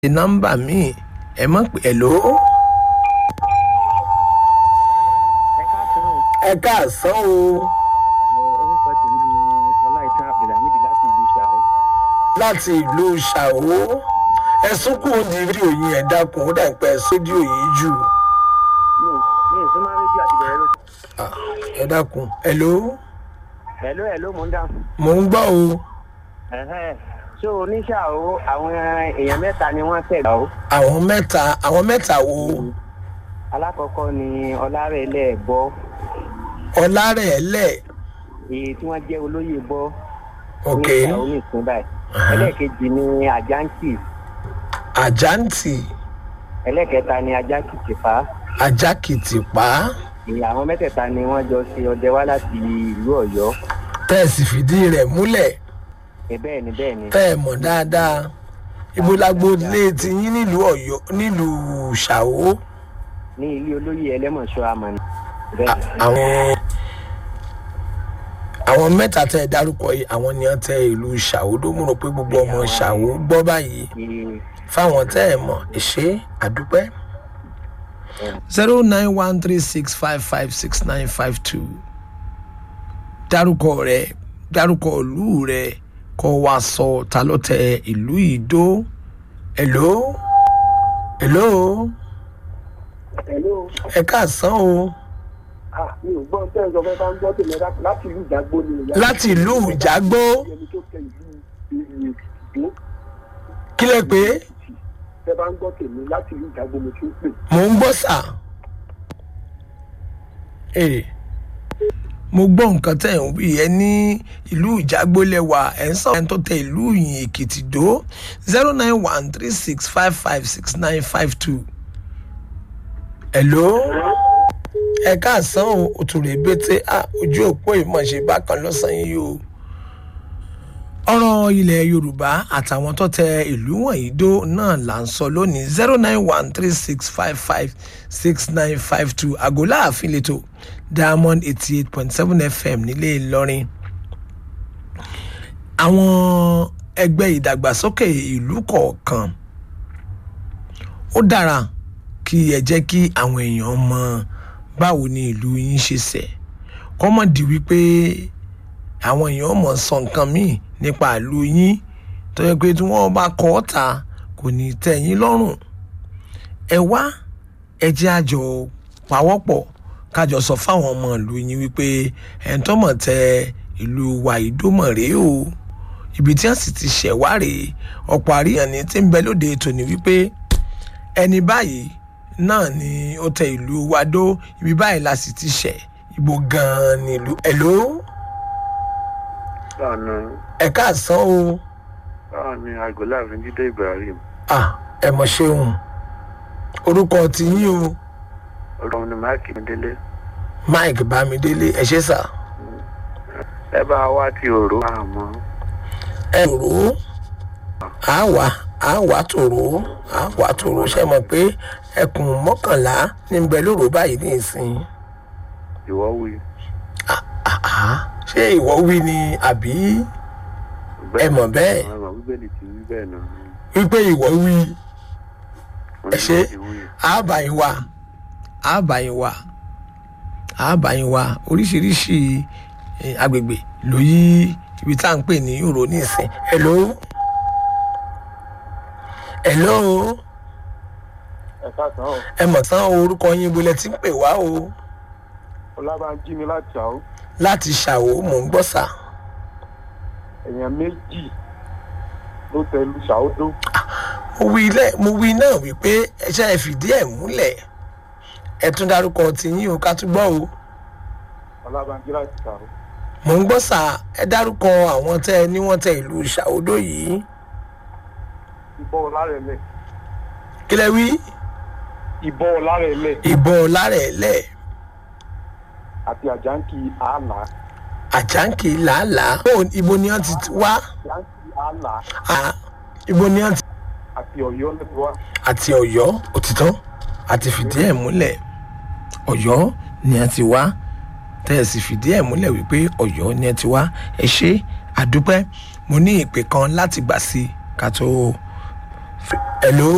nọ́mbà míì ẹ mọ̀ pé ẹ̀ ló. ẹ káàsán o ẹ káàsán o Mo- orúkọ tèmi ni ọláìtàn abdulhamid láti ìlú ṣàó láti ìlú ṣàwó ẹ sunkún di rédíò yìí ẹ dákun ó dàgbà ẹ sódíò yìí jù mi ò mi ò súnmọ́ rédíò àti bẹ̀rẹ̀ ló. Ah, ẹ dákun ẹ ló ẹ̀ló ẹ̀ló mò ń dáhùn. mò ń gbọ́ o Ẹ̀hẹ́n. so oníṣàó àwọn èèyàn mẹ́ta ni wọ́n tẹ̀lé o. àwọn mẹ́ta àwọn mẹ́ta wo alákọ̀ọ́kọ́ ni ọlárẹ̀lẹ̀ bọ́ ọlárẹ̀ẹ́lẹ̀ èyí tí wọ́n jẹ́ olóyè bọ́ ok oníṣàó ní ìpín báyìí. Aha. ẹlẹ́ẹ̀kejì ni àjáǹtì àjáǹtì ẹlẹ́ẹ̀kẹta ni ajákìtìfá ajákìtìpá ìyá àwọn mẹ́tẹ̀ẹ̀ta ni wọ́n jọ ṣe ọdẹ wá láti ìlú ọ̀yọ́ tẹ́ẹ̀sì fìdí rẹ̀ múlẹ̀ ẹ bẹ́ẹ̀ ni bẹ́ẹ̀ ni tẹ́ ẹ mọ̀ dáadáa ibo lágbo ilé ti yín nílùú ọ̀yọ́ nílùú ṣàwó ní ilé olóyè ẹlẹ́mọ̀ṣọ́ àmàlà À- bẹ́ẹ̀ àwọn àwọn mẹ́ta tẹ́ ẹ dárúkọ yìí àwọn ni wọ́n tẹ ìlú ṣàwó tó mú rò pé gbogbo ọmọ ṣàwó gbọ́ báyìí ni fáwọn tẹ́ ẹ mọ̀ ṣe àdúpẹ́. zero nine one three six five five six nine five two dárúkọ rẹ dárúkọ ìlú rẹ kọ wá sọ ta ló tẹ ìlú ìdó hello hello Hello. ẹ káàsán o Ah, mi ò gbọ́ tẹ́ ẹ sọ fẹ́ bá ń gbọ́ tèmi láti láti ìlú ìdágbó ni ìyá láti ìlú ìjágbó ẹni tó tẹ ìlú ìlú ìdó kílẹ̀ pé tẹ́ bá ń gbọ́ tèmi láti ìlú ìdágbó mo ti ń pè. mò ń gbọ́ sà. Ee, mo gbọ́ nǹkan tẹ̀ ń wí ẹ ní ìlú ìjágbólẹ́wà ẹ̀ ń sọ̀rọ̀ ẹ̀ tó tẹ ìlú ìyìn èkìtì dó zero nine one three six five five six nine five two. Hello? ẹ káàsán o òtúrè bété à ojú òpó ìmọ̀ọ́ṣe bákan lọ́sàn-án yìí o ọ̀rọ̀ ilẹ̀ yorùbá àtàwọn tó tẹ ìlú wọ̀nyí dó náà là ń sọ lónìí zero nine one three six five five six nine five two àgọ́lá àfin lẹ́tọ̀ diamond eighty eight point seven fm nílé ìlọrin àwọn ẹgbẹ́ ìdàgbàsókè ìlú kọ̀ọ̀kan ó dára kí ẹ jẹ́ kí àwọn èèyàn mọ báwo ni ìlú yín ṣe ṣẹ̀ kọ́mọ̀dì wípé àwọn èèyàn mọ̀ sọ nǹkan míì nípa ìlú yín tó yẹ pé tí wọ́n bá kọ́ ọ́ ta kò ní tẹ́ yín lọ́rùn ẹ wá ẹ jẹ́ àjọ pawọ́pọ̀ kájọ sọ fáwọn ọmọ ìlú yín wípé ẹ̀ ń tọ́mọ̀ tẹ ìlú wa ìdómọ̀ rèé o ibi tí wọ́n sì ti ṣẹ̀ wá rèé ọ̀pọ̀ àríyàn ní tí ń bẹ lóde tòní wípé ẹni báyìí náà ni ó tẹ ìlú wa dó ibi báyìí la sì ti ṣẹ̀ ibo gan-an ni ìlú ẹ̀ ló ọ̀nà ẹ káàsán o báwọn ni àgọ́láàfin jíde ibrahim ah ẹ mọ̀ ṣeun orúkọ ti yín o ọlọ́run ni máàkì mi délé mike bámidélé ẹ ṣe sà ẹ bá wá ti òró àmọ́ ẹ rò ó á wà á wà tòrò á wà tòrò ṣe mọ̀ pé ẹkùn mọ́kànlá ní ń bẹ lóru báyìí ní ìsìn ìwọ́ wí. àá ṣé ìwọ wí ni àbí Ẹ mọ̀ bẹ́ẹ̀. ẹ mọ̀ bíbélì ti wí bẹ́ẹ̀ náà. wípé ìwọ wí Wọ́n ẹ ní ṣe wọ́n ti wí. àbàyìn wà àbàyìn wà àbàyìn wà oríṣiríṣi eh, agbègbè ló yí ibi tá à ń pè ní òrò ní ìsìn hello hello ẹ káàsán o ẹ mọ̀ tán orúkọ yín ibo lẹ ti ń pè wá o ọlábànjí mi láti ṣàó láti ṣàwó mò ń gbọ́ sà èèyàn méjì ló tẹ ìlú ṣàó dó mo wí lẹ́ mo wí náà wípé ẹ ṣe é fìdí ẹ̀ múlẹ̀ ẹ tún dárúkọ tiyín o ká tún gbọ́ o ọlábànjí láti ṣàó mò ń gbọ́ sà ẹ dárúkọ àwọn tẹ́ ẹ ní wọ́n tẹ ìlú ṣàwódó yìí ìbọn ọlárẹ̀lẹ̀ kí lẹ wí ìbọn ọlárẹ̀lẹ̀ ìbọn lárẹ̀ẹ́lẹ̀ àti àjáǹkì àálà àjáǹkì làálàá Bó- ibo ni wọ́n ti wá àjáǹkì àálà À, ibo ni wọ́n ti àti ọ̀yọ́ lẹ́nu wá àti ọ̀yọ́ òtítọ́ àti fìdí ẹ̀ múlẹ̀ ọ̀yọ́ ni a ti wá tẹ́ ẹ sì fìdí ẹ̀ múlẹ̀ wípé ọ̀yọ́ ni ẹ ti wá ẹ ṣe àdúpẹ́ mo ní ìpè kan láti gbà sí i ká tó. hello